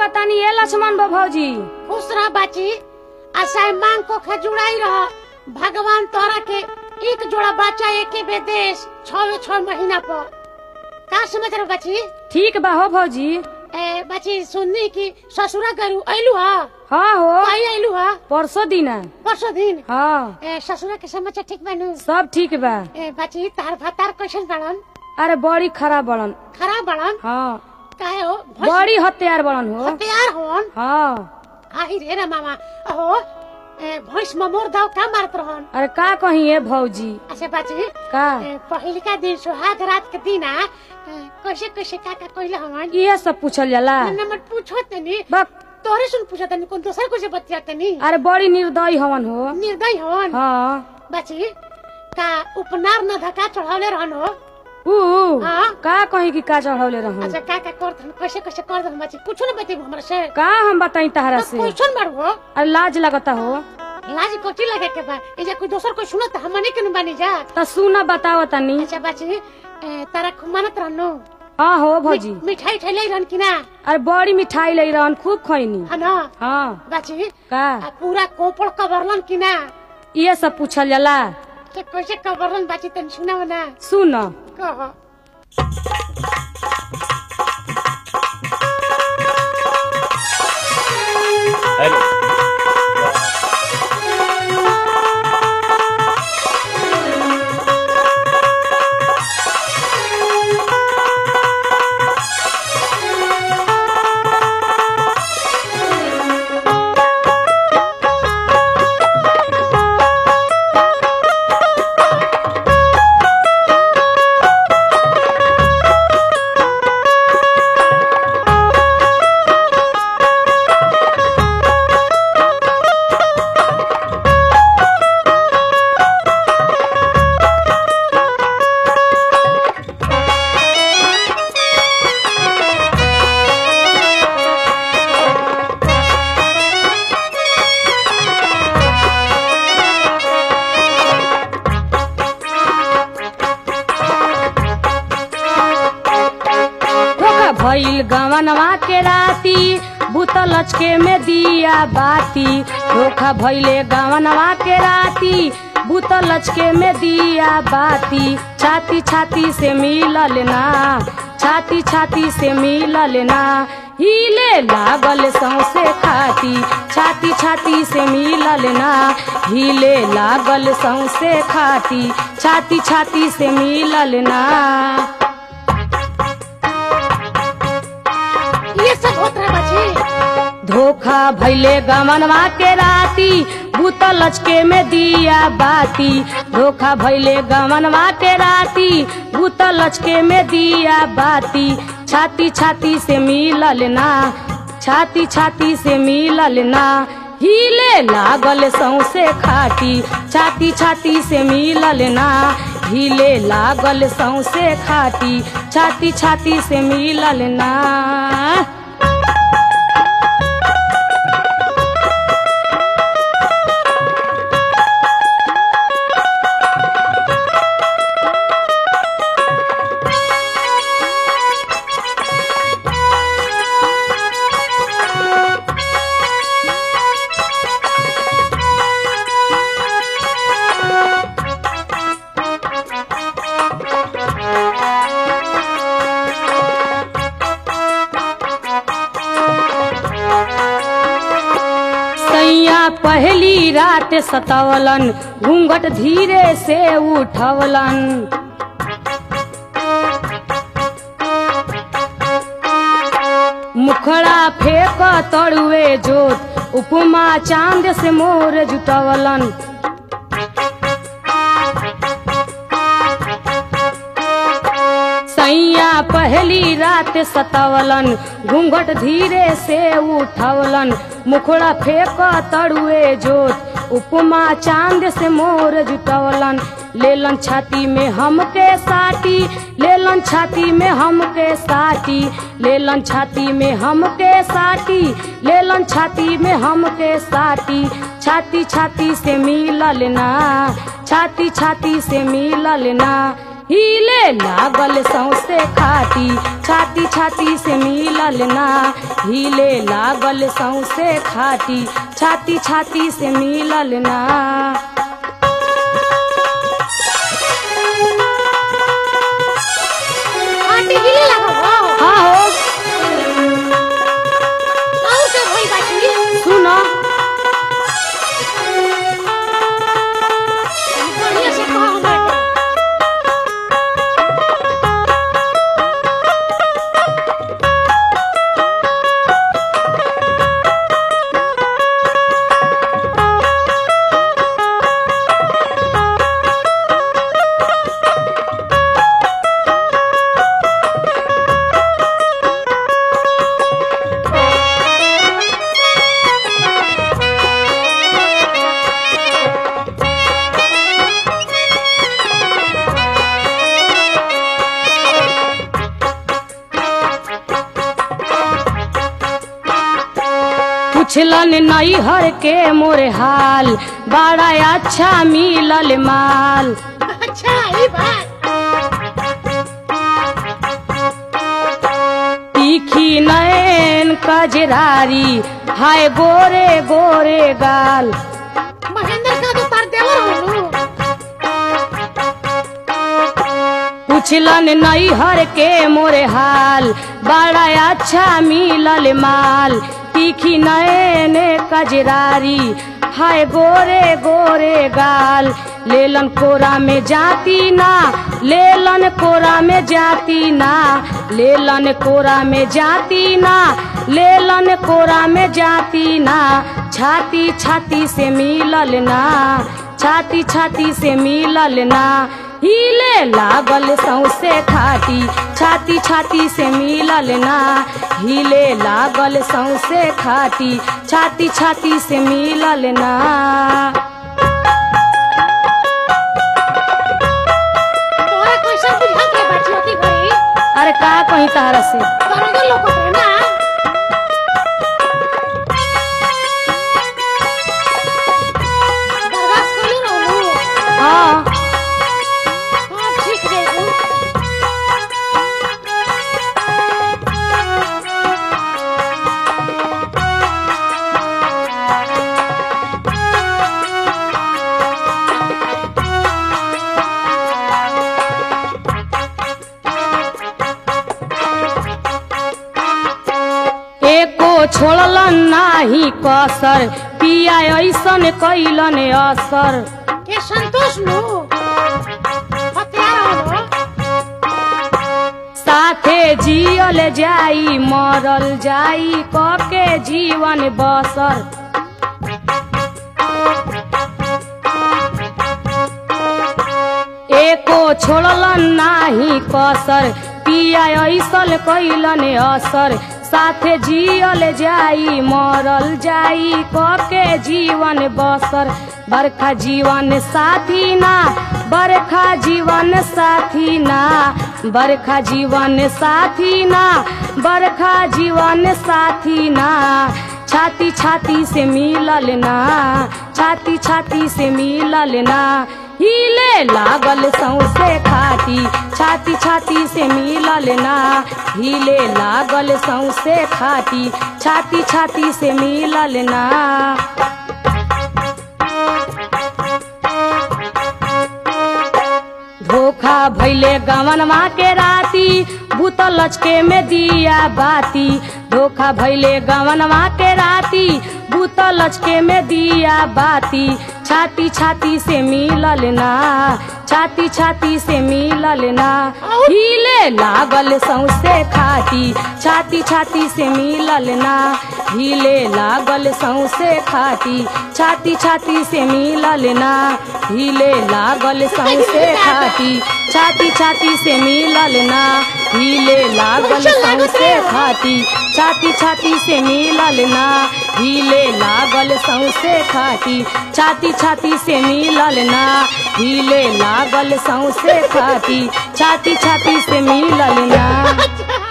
लागतानी ए लक्ष्मण बा भौजी खुश रह बाची आशा मांग को खजुड़ाई रह भगवान तोरा के एक जोड़ा बच्चा एक ही बेदेश छवे छह महीना पर का समझ रहे बाची ठीक बा हो भौजी ए बाची सुननी की ससुरा गरू आइलू हा हाँ हो आई आइलू हा परसों दिन परसों दिन हाँ ए ससुरा के समाचार ठीक बानू सब ठीक बा ए बाची तार भातार कैसन बाड़न अरे बड़ी खराब बड़न खराब बाड़न हाँ काहे हो भैंस बड़ी हत्यार बड़न हो हथियार होन हाँ आई रे ना मामा ओहो ए भैंस ममोर दाव का मारत रहन अरे का कही ए भौजी अच्छा बाची का ए, पहिलका दिन सुहाग रात के दिन आ ए, कैसे कैसे का का कइले हमन ये सब पूछल जाला नंबर पूछो तनी बक तोरे सुन पूछो तनी कोन दोसर को से बतिया तनी अरे बड़ी निर्दयी हवन हो निर्दय होन हाँ बाची का उपनार न धका चढ़ावले रहन हो ऊ हाँ। का कही कि का चढ़ौले रहूं अच्छा का का कर दन कैसे कैसे कर दन बाची कुछ न बतेबो हमरा से का हम बताई तहरा से क्वेश्चन मारबो अरे लाज लगता हो लाज कोची लगे के बा ए जे कोई दोसर कोई सुनत हमने के न बानी जा त सुना बताओ तनी अच्छा बाची ए, तारा खुमानत रहनु हाँ हो भौजी मिठाई ठैले रहन कि ना अरे बड़ी मिठाई ले रहन खूब खैनी है ना हाँ बाची का आ पूरा कोपड़ कबरलन कि ना ये सब पूछल जाला तो कैसे कबरलन बाची तन सुनाव ना सुन कह हेलो धोखा भइल गवनवा के राती बुतल लचके में दिया बाती धोखा भइले गवनवा के राती बुतल लचके में दिया बाती छाती छाती से मिलल ना छाती छाती से मिलल ना हिले लागल सौसे खाती छाती छाती से मिलल ना हिले लागल सौसे खाती छाती छाती से मिलल ना ये सब होत रहे बाची धोखा भैले गमनवा के राती भूतल लचके में दिया बाती धोखा भैले गमनवा के राती भूतल लचके में दिया बाती छाती छाती से मिलल ना छाती छाती से मिलल ना हिले लागल सौसे खाटी छाती छाती से मिलल ना हिले लागल सौसे खाटी छाती छाती से मिलल ना सैया पहली रात सतवलन घूंघट धीरे से उठवलन मुखड़ा फेंक तड़ुए जोत उपमा चांद से मोर जुटवलन सैया पहली रात सतवलन घूंघट धीरे से उठवलन मुखड़ा फेंक तड़ुए जोत उपमा चांद से मोर जुटवलन लेलन छाती में हमके साटी लेलन छाती में हमके साटी लेलन छाती में हमके साटी लेलन छाती में हमके साटी छाती छाती से मिलल ना छाती छाती से मिलल ना हिले लागल सौसे खाटी छाती छाती से मिलल ना हिले लागल सौसे खाटी छाती छाती से मिलल ना आटी हिले लगो हाँ हो और के भई बाची सुनो बढ़िया से कहो हमरा के पुछलन नैहर के मोरे हाल बड़ा अच्छा मिलल माल अच्छा ई बात तीखी नैन कजरारी हाय गोरे गोरे गाल महेंद्र का तो तार देवर होलू पुछलन नैहर के मोरे हाल बड़ा अच्छा मिलल माल तीखी नैन कजरारी हाय गोरे गोरे गाल लेलन कोरा में जाती ना लेलन कोरा में जाती ना लेलन कोरा में जाती ना लेलन कोरा में जाती ना छाती छाती से मिलल ना छाती छाती से मिलल ना हिले लागल सौसे खाटी छाती छाती से मिलल ना हिले लागल सौसे खाटी छाती छाती से मिलल ना तोरा कैसा बुझा के बाची होती घरी अरे का कहीं तारा से दरोगा लोग रे ना बर्दाश्त करी रहलू हाँ हाँ ठीक जेबू एको छोड़लन नाही कसर पिया ऐसन कैलन असर के संतोष नु हथियार हो साथे जियल जाई मरल जाई कके जीवन बसर एको छोड़लन नाही कसर पिया ऐसल कैलन असर साथे जियल जाई मरल जाई कके जीवन बसर बरखा जीवन साथी ना बरखा जीवन साथी ना बरखा जीवन साथी ना बरखा जीवन साथी ना छाती छाती से मिलल ना छाती छाती से मिलल ना हिले लागल सौसे खाटी छाती छाती से मिलल ना हिले लागल सौसे खाटी छाती छाती से मिलल ना धोखा भैले गवनवा के राती भूतल लचके में दिया बाती धोखा भैले गवनवा के राती भूतल लचके में दिया बाती छाती छाती से मिलल ना छाती छाती से मिलल ना हिले लागल सौसे खाटी छाती छाती से मिलल ना हिले लागल सौसे खाटी छाती छाती से मिलल ना हिले लागल सौसे खाटी छाती छाती से मिलल ना हिले लागल सौसे खाटी छाती छाती से मिलल ना हिले लागल सौसे खाटी छाती छाती से मिलल ना हिले लागल सौसे खाटी छाती छाती से मिलल ना अच्छा